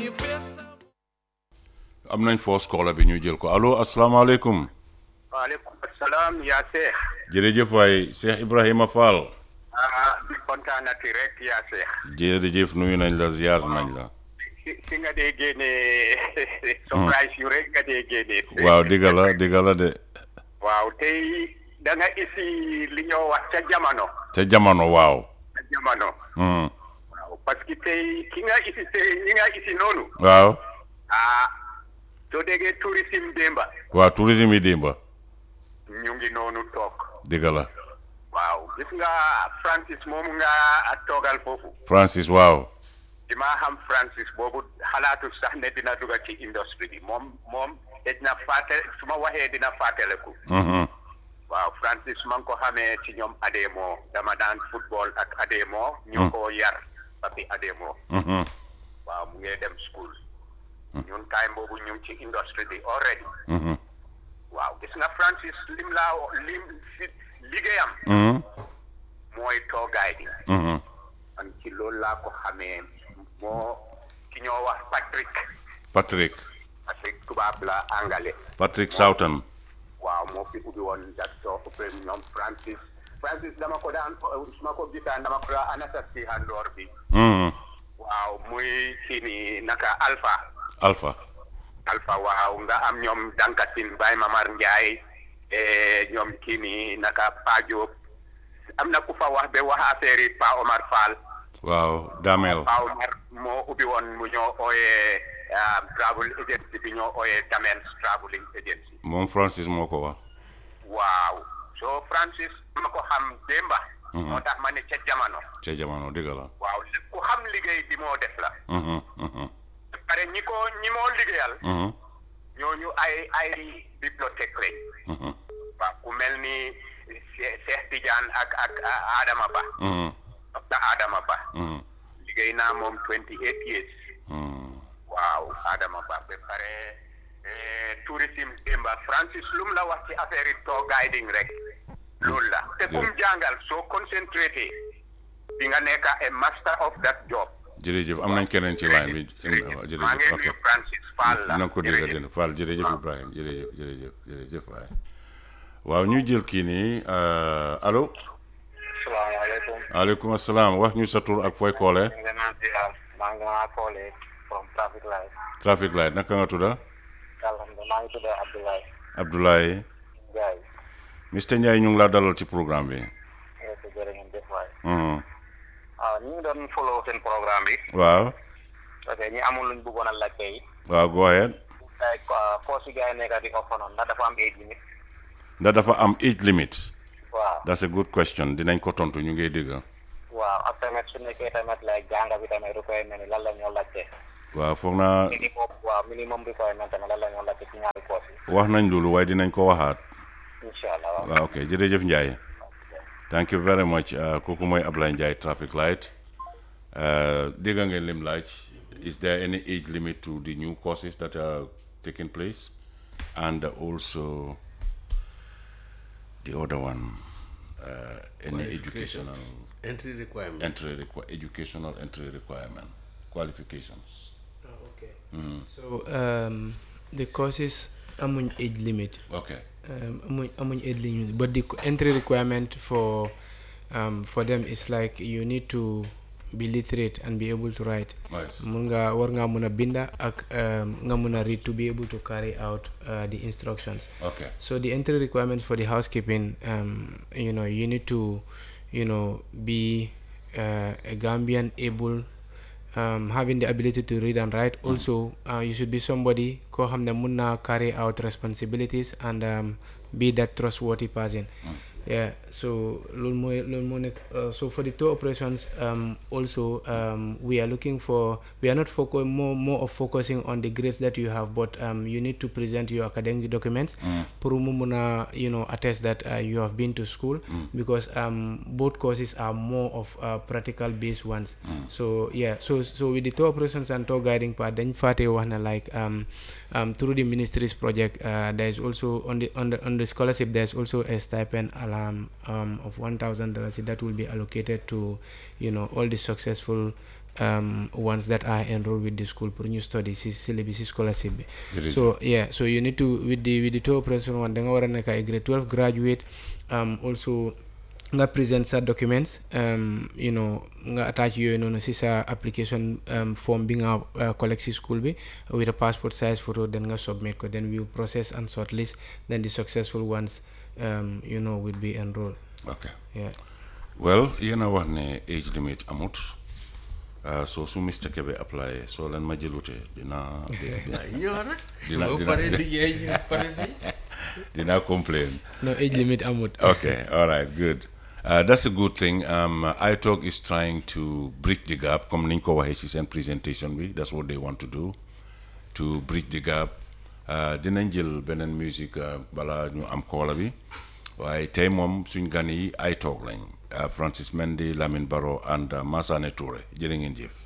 am nañ force caller bi ñu jël ko allo asalaamaaleykum waaleykum salaam yaa Cheikh. jërëjëf waay Cheikh Ibrahima Fall ah di kontaanati rek yaa Cheikh. jërëjëf nuyu nañ la ziar nañ la si si nga dee génnee. surprise yu rek nga dee génnee. waaw digga la digga la de waaw tey da nga isi li ñoo wax ca jamono. ca jamono waaw ca jamono. Hmm. waaw parce que tey ki nga isi tey ñi nga isi noonu. waaw ah soo déggee tourisme démba. waaw tourisme yi dimba ñu ngi noonu toog. digga la waaw gis nga Francis moomu nga toogal foofu. Francis waaw di maa xam Francis boobu xalaatu sax ne dina dugg ci industrie bi moom moom dina fàtte su ma waxee dina fàttaleku. Mhm. waaw Francis ma ngi ko xamee ci ñoom Ademo dama daan football ak Ademo. ñu ko yar papi Ademo. Mhm. waaw mu ngi dem school. ñun time boobu ñu ngi ci industrie bi already. Mhm. waaw gis nga Francis lim laa lim si liggéeyam. Mhm. mooy toogaay bi. Mhm. man ci loolu laa ko xamee moo ki ñoo wax Patrick. Patrick Patrick tubaab la angale. Patrick Soughton waaw moo fi ubbi woon dat soo ubbee ñoom Francis Francis dama ko daan su ma ko gisaan dama ko daan anasas ci handoor bi Mhm. waaw muy kii ni naka Alpha Alpha Alpha waaw nga am ñoom Dankatin Baye Mamar Ndiaye eh, ñoom kii ni naka Pa Diop am na ku fa wax ba wax affaire yi Pa Omar Fall waaw Damel Pa Omar moo ubbi woon mu ñoo ooyee ah, travel agency bi ñoo ooyee Damels traveling agency moom Francis moo ko wax waaw so Francis ma ko xam démba moo tax ma ne ca jamono ca jamono digga la waaw ku xam liggéey bi moo def la Mhm. Mhm. pare ñi ko ñi moo liggéeyal Mhm. ñooñu ay ay bibliothèque lañ Mhm. waaw ku mel ni Che- Cheikh Tidiane ak ak ah, Adama Ba Mhm. docteur Adama Ba Mhm. liggéey naa moom 28 years Mhm. waaw Adama Ba ba pare eh, tourisme démba Francis lu mu la wax ci affaire yi tour guiding rek loolu la te kum jàngal soo concentré di nga nekk a master of that job jërëjëf am nañ keneen ci line bi maa jërëjëf ngi ok nuyu Francis Fall la na nga ko dégg jërëjëf. dina Fall jërëjëf Ibrahima jërëjëf jërëjëf jërëjëf waay waaw ñu jël kii nii euh, allo salaamaaleykum. aleykum asalaam wax ñu sa tur ak fooy koole ñu ngi naan ziar maa ngi maa koolee from traffic light. traffic light naka nga tudda alhamdulilah maa ngi tudd Abdoulaye Abdoulaye Ndiaye. Mr Ndiaye ñu ngi laa dalal ci programme bi nga ko jërë ngeen def waay. Mhm. waaw ñu ngi doon follow seen programme bi. waaw parce que ñi amul luñ bëggoon a laajte yi. waaw go ahead like force yi gars yi nekk di offer noonu ndax dafa am age limit. ndax dafa am age limit waaw that's a good question dinañ ko tontu ñu ngi dégg waaw ak tamit su nekkee tamit like jànga bi tamit requirement yi lan la ñoo laajte. waaw foog naa minimum waaw minimum requirement tamit lan la ñoo laajte ci ñaari force yi. wax nañ loolu waaye dinañ ko waxaat incha allah waaw. waaw ok jërëjëf Ndiaye thank you very much uh, kooku mooy Ablaye Ndiaye traffic light uh, dégg ngeen lim laaj is there any age limit to the new courses that are taking place and also the other one uh, any educational entry requirement. entry requi- educational entry requirement qualifications okay so um, the courses amuñ age limit okay um, amuñ amuñ age limit but the co- entry requirement for um, for them is like you need to be literate and be able to write nice mun nga war ngaa mun a binda ak um, nga mun a read to be able to carry out uh, the instructions okay so the entry requirement for the housekeeping um, you know you need to you know be uh, a gambian able um, having the ability to read and write also uh, you should be somebody ko xam ne mun na carry out responsibilities and um, be that trustworthy person yeah so loolu mooy loolu moo nekk uh, so for the tour operations um, also um, we are looking for we are not focus more more of focusing on the grades that you have but um, you need to present your academic documents pour mu mun a you know attest that uh, you have been to school because um, both courses are more of uh, practical based ones so yeah so so with the tour operations and tour guiding part dañ fàtte wax na like um, um, through the ministry's project uh, there is also on the on the on the scholarship there's also a stipend alarm um, of one thousand dollars that will be allocated to you know all the successful um, ones that are enrolled with the school pour ñu study si syllabus si scholarship bi Jërëjëf. so yeah so you need to with the with the two operation one da nga war a nekk ay grade 12 graduate um, also nga present sa documents um, you know nga attach yooyu noonu si sa application um, form bi nga uh, collect si school bi with a passport size photo then nga submit ko then we will process and shortlist then the successful ones um, you know will be enrolled ok yeah well yéen a wax ne age limit amut uh, so su Mr Kebe apply soo leen ma jëlute dina yow nag. Dina- boo dina- paree liggéey ñu pare bi. dina complain no age limit amut okay all right good uh, that's a good thing um, italk is trying to bridge the gap comme niñ ko waxee ci seen presentation bi that's what they want to do to bridge the gap uh, dinañ jël beneen musique uh, bala ñu am koola bi waaye tey moom suñ gan yi italk lañ uh, Francis Mendy Lamine Barrow and uh, Massané Touré jërë ngeen jëf